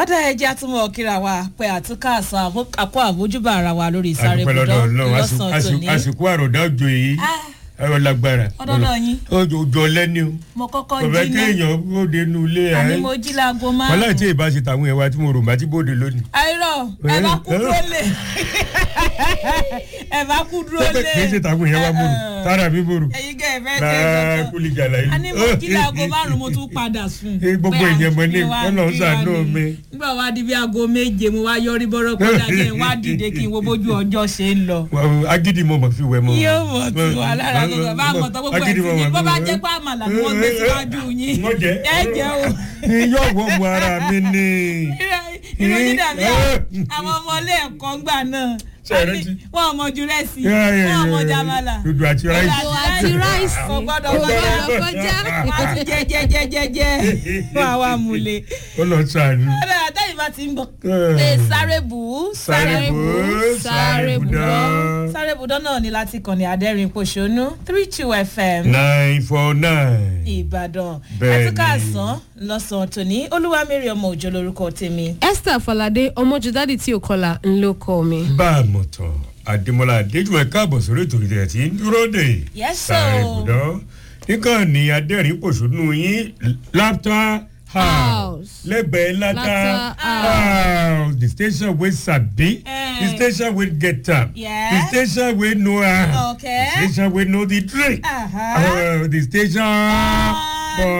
ọ̀dà ẹja túmọ̀ kíra wa pé àtúkà àsán àkó àbójúbà ara wa lórí ìsáré àdúpẹ́ lọ́dọ̀ bùdọ́ ọlọ́run lọ́sàn-án tòní. àsìkò àròdà òjò yìí Ah, ẹ̀rọ lágbára Ọ̀dọ́dọ̀ yín. òjò ọlẹ́ni o mo kọ́kọ́ kò fẹ́ jí náà kéèyàn bóde nu ilé àní ẹ̀ mo jí láago wọn láì márùn-ún. tí ì bá ṣe tàwọn ẹ̀wà tí mo rò bá ti bóde lónìí. àìrọ̀ ẹ bá kú dúró lé ẹ bá kú dúró lé. kì í ṣe tàwọn ẹ̀wà mo rò tára mi mo rò ẹyin gẹ́ ẹ fẹ́ ṣe láà kankan. kúlì gàlà yìí. àní mo jí láago márùn-ún mo tún padà sùn. Eh, gbogbo Pé ìyẹn mo ní, àti wá Ọlọ́run kí ṣàánú wá ní. mi. nígbà wá di bí aago méje mo wá yọrí bọ́rọ̀ kọjá jẹ́ n wá dìde kí n wo bójú ọjọ́ ṣe ń lọ. Wà- agídí mo mọ̀ fi wẹ̀ mọ́. yóò mọ̀ tí wà lára gbogbo bá mọ̀ tó gbogbo ẹ̀ Agídí sí mo ni mọ̀ bó fi bá wẹ̀. jẹ́ pé àmàlà ni wọ́n gbé síwájú yín Mo jẹ́. ẹ jẹ́ o. yóò wọ mu ara mi ní. ìròyìn dàbí àwọn ọmọ ilé ẹ̀kọ́ ńgbà náà Ṣé ẹ rántí? wọn ò mọ ju rẹ́sì wọn ò mọ jamala dúdú àti ráìsì. Dòdò àti ráìsì. kò gbọ́dọ̀ Kò kọjá gbọ́dọ̀ kọjá. wọn ti jẹ jẹ jẹ jẹ jẹ wọn àwa múlẹ̀. ó lọ sàánú. ọ̀dà àtẹ̀yìn bá ti ń bọ̀ Eh. lè sáré bù ú sáré bù ú sáré bù dán. sáré bùdán náà ni láti kàn ní adẹ́rìn pòṣónú three two fm nine four nine. ìbàdàn Bẹ́ẹ̀ni. ẹtúkà àsán lọ́sàn-án tòní olúwamẹ́rì ọmọ òjò lórúkọ tèmi. esther falade ọmọjúdádì tí ò kọlà ń ló kọ mi. bá a mọ̀ tán adémọlá adéjúmọ̀ káàbọ̀ sórí ètò ìdẹ̀ tí ń dúró dè. Yes, sáré sir. bù dán. nìkan ní adẹ́rìn pòṣónú yín láptá house House. lẹ́gbẹ̀ẹ́ látà Lata house the station wey sabi Eh. the station wey get am Yeah. the station wey know am Okay. the station wey know the drink Uh-huh. uh, the station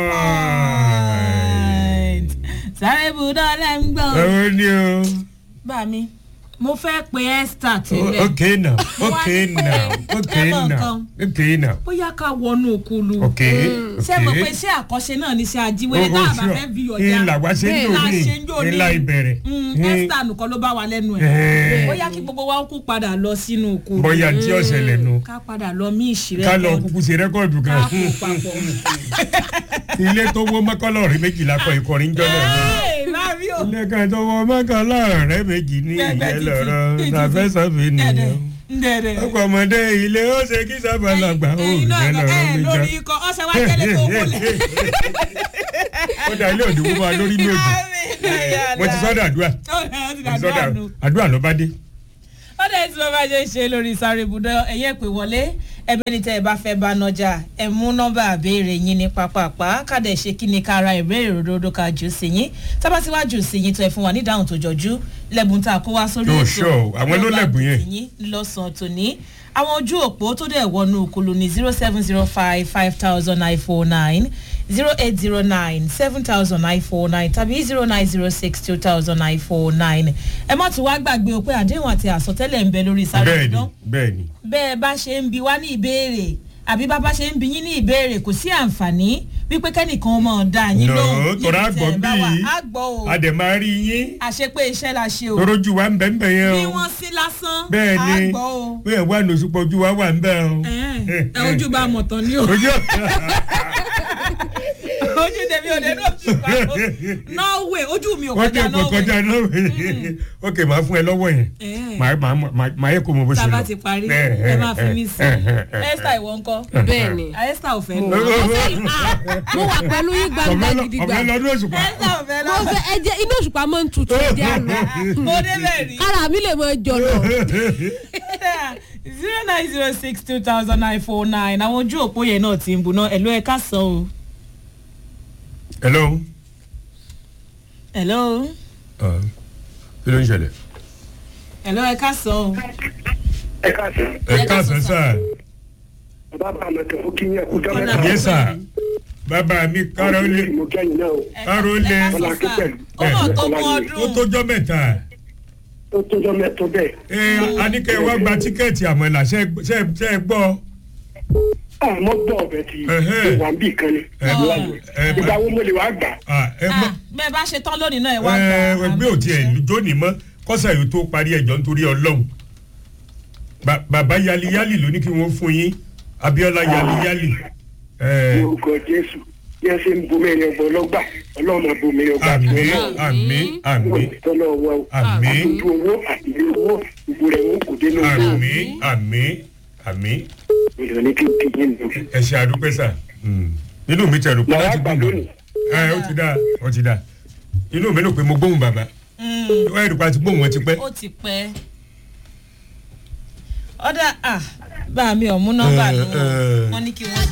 boy. sáré bùdán lẹ́ ń gbọ́. ẹ̀rọ ni o. bá mi mo fẹ́ pe esther Oh, tẹ́lẹ̀ okay now okay Wá ní pé now okay ẹ mọ now nǹkan. okay now bóyá ká wọnú okulu. okay ṣé mo pe okay. iṣẹ́ àkọsẹ náà ní iṣẹ́ ajíwèrè tá a bá fẹ́ bí ọjà ìlà wá ṣe ń Bẹ́ẹ̀ dò la ní ṣe ń jò ní ìlà ìbẹ̀rẹ̀ Mm, esther nìkan ló bá wa lẹ́nu ẹ̀ Eh. bóyá kí gbogbo wa kú padà lọ sínú okulu bóyá tí ọ̀sẹ̀ lẹ́nu ká padà lọ mí ìṣirẹ́ ká lọ kúkú ṣe rẹ́kọ̀dù ká kan kó papọ̀. ilé tó wó mọ́kànlọ́ọ̀rẹ́ méjìlá kọ ìkọrin jọ́nà ni. Hey, Mami o. ilé kan tó wó mọ́kànlọ́ọ̀rẹ́ méjì ní Gbẹ̀gbẹ̀ ìyẹn títì, lọ́rọ́ títì. tàfẹ́sọ̀fẹ́ nìyẹn. Dẹ̀dẹ̀, dẹ̀dẹ̀. ọkọ̀ ọmọdé ilé ó ṣe kí sábàlagbà ó Ẹyin náà ìyẹn lọ- lọ́rọ́ ẹ, mi lórí jẹ́. ikọ̀ ọ̀sẹ̀ wa jẹ́lẹ̀ tó wọlé. ó dá ilé òdìwọ́ máa lórí ní òdì mo ti sọ́dọ̀ àdúrà mo ti sọ́dọ̀ àdúrà ló bá dé. ó dẹ̀ tí mo bá ṣe ń ṣe lórí sáré ibùdó ẹ̀yẹ́ pé wọlé ẹbẹ́ ní tẹ́ ẹ bá fẹ́ bá nọjà ẹ mú nọ́mbà àbẹ́rẹ́ yín ní pápápá kádẹ ṣe kí ni ká ra ìbéèrè òdodo ká jù sí yín tábà tí wàá jù sí yín tó ẹ fún wa ní ìdáhùn tó jọjú lẹ́bùn tá a kó wá sórí Yóò sure, àwọn ló lẹ́bùn yẹn. yín lọ́sàn-án tòní àwọn ojú òpó tó dẹ̀ wọnú òkulu ní zero seven zero five five thousand nine four nine zero eight zero nine seven thousand nine four nine tàbí zero nine zero six two thousand nine four nine ẹ má tún wá gbàgbé o pé àdéhùn àti àsọtẹ́lẹ̀ ń bẹ lórí sáré bẹ́ẹ̀ni ìdán bẹ́ẹ̀ni bẹ́ẹ̀ bá ṣe ń bi wá ní ìbéèrè àbí bá bá ṣe ń bi yín ní ìbéèrè kò sí àǹfààní wípé kẹ́nìkan mọ̀ dá yín No, lóhùn tọ́ra níbi tẹ́ ẹ àgbọ̀ bá wà. bíi á gbọ́ o a dẹ̀ máa rí yín àṣepé iṣẹ́ la ṣe o torójú wa ń bẹ̀ ń bẹ̀ yẹn bí o wọ́n sí lásán á bẹ́ẹ̀ni gbọ́ o. bẹ́ẹ̀ wà ní oṣù pọ̀jù wa wà ń bẹ̀ o. ẹ ẹ ojú bá mọ̀ tán ni o ojú ojú tèmi ò dé ní oṣù kan norway ojú mi ò wọ́n kọjá jẹ́ kó kọjá norway náà ok màá fún ẹ lọ́wọ́ yẹn Eh. màá màá màá- màá yẹ kó mo bó ṣe lọ. tába ti parí Eh, ẹ eh, máa fi mí eh, sí eh, eh, eh, esther ìwọ ńkọ́ bẹ́ẹ̀ ni. esther ò fẹ́ mo lọ wà- mo fẹ́- ah, mo wà pẹ̀lú yín gbangba ọ̀fẹ́ lọ- gidigba. ọ̀fẹ́ lọ́dún oṣù pa. esther ò fẹ́ mo lọ fẹ́ ẹ jẹ́ inú òṣùpá máa ń tutù ẹ̀jẹ̀ àná. mo débẹ̀ rí. kára mi lè mọ jọ̀lọ̀. zero nine zero six two thousand nine four nine àwọn ojú òpó yẹn náà ti ń buná ẹ̀lú ẹ̀ ká sọ o. hello. ẹ̀lú Ah, kí ló ń ṣẹlẹ̀. ẹ̀lú ẹ̀ ká sọ o. ẹ káàsán ẹ káàsán sá. bàbá mi tó fún kí yẹn kú jọ Ọ̀nà mẹ́ta. yẹ sá bàbá mi kárólé mo kẹ́yìn náà o Kárólé. ẹ̀ ká sọ sá ọmọ tó mú ó ọdún. tójọ́ mẹ́ta. ó tójọ́ mẹ́tọ́ bẹ́ẹ̀. ẹ anikẹ́ wa gba tíkẹ́ẹ̀tì àmọ́là ṣe ṣe ṣe gbọ́. àmọ́ gbọ́ ọ̀bẹ ti Ẹhẹ́. wà ń bì kan ni. ẹ ẹ ìgbà wo mo lè wá gbà. ah, ẹ mọ Ah, bẹ́ẹ̀ bá ṣe tán lónìí náà ẹ̀ wá ẹ gbà. ẹgbẹ́ òtí ẹ̀ jóni mọ́ kọ́sà yìí tó parí ẹjọ́ nítorí ọlọ́run Ba- bàbá yaliyali ló ní kí wọ́n fún yín abiola yaliyali ẹ orúkọ jésù bí wọ́n ṣe ń bomi ẹ̀rẹ̀ ọgbọ̀n lọ́gbà ọlọ́run máa bomi ẹ̀rẹ̀ ọgbà àmì tó àmì àmì tọ́lọ́ wa o. àmì àtúntò owó àti ilé owó gbogbo rẹ̀ wọn kò dé ní ojú àmì àmì àmì ìlú ní kí n kí yín lò. ẹ ṣe àdúpẹ́ sà nínú mi tẹ̀rù pé Làwọn láti àgbà gbọ́dọ̀ lónìí. ẹ ó ti dá ó ti dá inú mi ló pé mo gbóhùn bàbá ó ẹ̀rù pa ti gbóhùn wọn ti pẹ́. ó ti pẹ́ ọ̀dà à bá mi ò mú nọ́mbà Eh, nù eh. wọ́n ní kí wọ́n.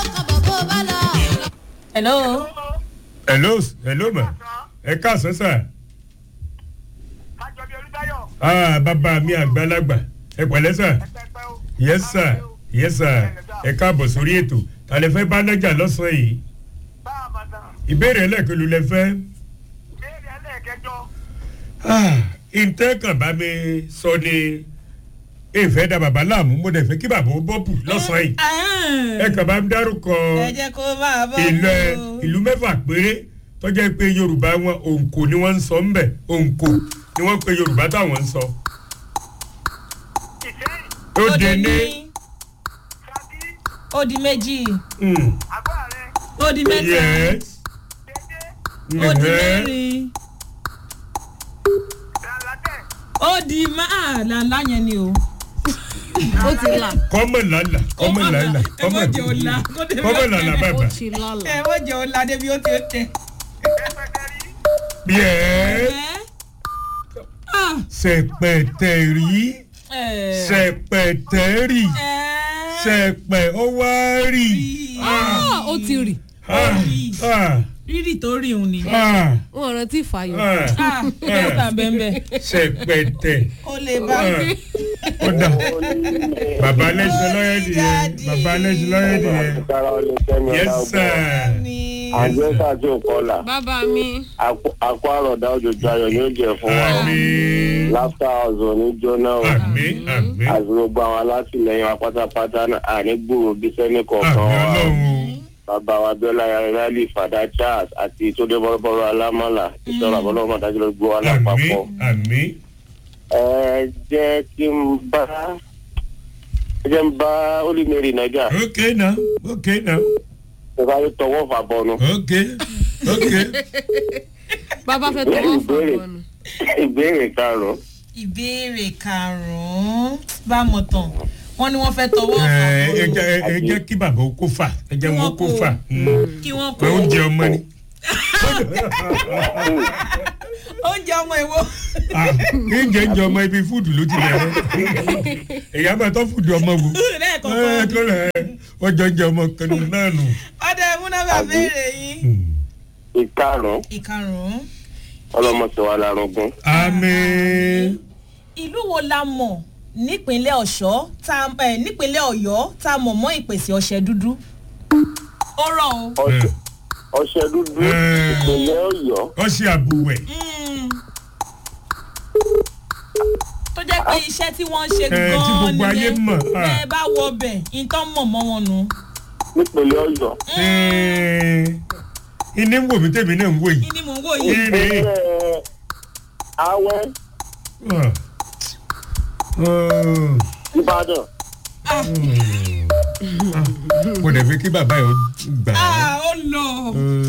hello hello hello ma ẹ káàsán sà àjọbí olùdáyọ̀ ah bàbá mi àgbàlagbà ẹ pẹ̀lẹ́ sà pẹpẹ o. yes sir yes sir ẹ káàbọ̀ sórí ètò tàlẹ́ fẹ́ bá nájà lọ́sàn-án yìí bá a bàtà ìbéèrè ẹlẹ́ẹ̀kẹ́lu lẹ fẹ́. béèrè ẹlẹ́ẹ̀kẹjọ. Ah, ǹtẹ́ kàn bá mi sọ ni ìfẹ́ da bàbá láàmú mo dẹ̀ fẹ́ kí bàbá ó bọ́pù lọ́sàn-án yìí ẹ kàn bá mi dárúkọ ẹ jẹ́ kó máa bọ́ ìlú ẹ ìlú mẹ́fà péré tọ́jà pé yorùbá wọn òǹkò ni wọ́n ń sọ ńbẹ̀ òǹkò ni wọ́n pe yorùbá táwọn ń sọ. ìsẹ́yìn ó dé ní ṣáàbí ó di méjì mm, àgọ́ rẹ ó di mẹ́ta yes dédé ó di mhm, mẹ́rin làlátẹ̀ ó di máa làlá yẹn ni o. ó ti là kọ́mọ̀ làlà kọ́mọ̀ làlà ẹ mọ̀ jẹ́ ọ̀la kó débi kọ́mọ̀ ó làlà tẹ̀. bàbá ó ti lálà. ẹ mọ̀ jẹ́ ọ̀la débi ó ti ó tẹ̀. pẹpẹtẹrí yes ẹ ah sẹ̀pẹ̀tẹ̀rì ẹ sẹ̀pẹ̀tẹ̀rì ẹ sẹ̀pẹ̀ ó wá rì. Ah, ó ti rì Ah, ah, rírì tó rí òun ni. ah, wọn rántí ìfàyọ. ah. ah dẹ́sítà bẹ́ẹ̀ sẹ̀pẹ̀tẹ̀. ó lè bá ó dà bàbá alẹ́sìn lọ́yẹ̀dì yẹn bàbá alẹ́sìn lọ́yẹ̀dì yẹn Sára olè sẹ́mi yes ọ̀la sir ní. Àjẹsà tí ò kọlà. bàbá mi Àkó àròdà òjòjò ayọ̀ ni ó jẹ́ fún wa. àmì Láfíà ọ̀zọ̀ ní jóná o. àmì àmì Àti gbogbo àwọn alátìlẹyìn wa pátápátá náà àní gbòòrò bí sẹ́ni kọ̀ọ̀kan àmì wa. ọlọ́run Bàbá wa Bíọ́lá Rálí Fàdá Charles àti Tódé Bọ́lọ́bọ́lọ́ Alámọ́là. Ìṣọ́ra Bọ́lọ́mọ́ dájú ló gbó wa àmì lápapọ̀. àmì Ẹ jẹ́ kí n bá ẹ jẹ́ n bá Olímẹ̀rì Nàìjà. ok now ok now Ìfà yóò tọwọ́ fà bọ́nu. ok ok bàbá fẹ́ tọwọ́ fún Ìbéèrè. ọ̀nà. Ìbéèrè karùn-ún. ìbéèrè karùn-ún bá mọ̀ tán wọ́n ní wọ́n fẹ́ tọwọ́ ẹ ẹ ọ̀fà jẹ́- ẹ jẹ́ kí bàbá ó kó fà ẹ jẹ́ wọn ó kó fà kí wọ́n pé kó oúnjẹ ọmọ ni oúnjẹ ọmọ ìwo. Ah, oúnjẹ ń jẹ ọmọ ibi fúdù ló ti bẹ̀rẹ̀ èyí á máa tọ́ fúdù ọmọ wò ẹ lẹ́ẹ̀kọ̀ọ̀kan tó rẹ̀ wọ́n jọ ń jẹ ọmọ kan náà nù. ọdẹ múnábà béèrè yín. Ìkarùn-ún. ìkarùn-ún Ọlọ́mọṣẹ́ wa larungun. àmì. ìlú wo la mọ̀ nípínlẹ̀ ọ̀ṣọ́ tá ẹ nípínlẹ̀ ọ̀yọ́ tá a mọ̀ mọ́ ìpèsè ọṣẹ dúdú. ó rọ̀ o. Ọṣẹ ọṣẹ dúdú Eh. ìpínlẹ̀ Ọ̀yọ́. ọṣẹ àbúwẹ̀. Mm. tó jẹ́ pé iṣẹ́ tí wọ́n ń ṣe Eh, tí gan-an gbogbo ayé mọ̀, ah. bẹ́ẹ̀ bá wọ ọbẹ̀ nǹkan mọ̀ mọ́ wọn nù. nípínlẹ̀ Ọ̀yọ́. iní ń wò mí tèmi náà ń wò yìí. kí ni mò ń wò yìí. ire ìpínlẹ̀ Awẹ́ Ah. Oh. Ìbàdàn. mo dẹ̀ fi kí bàbá yẹn gbà á. ah ó lọ. Eh,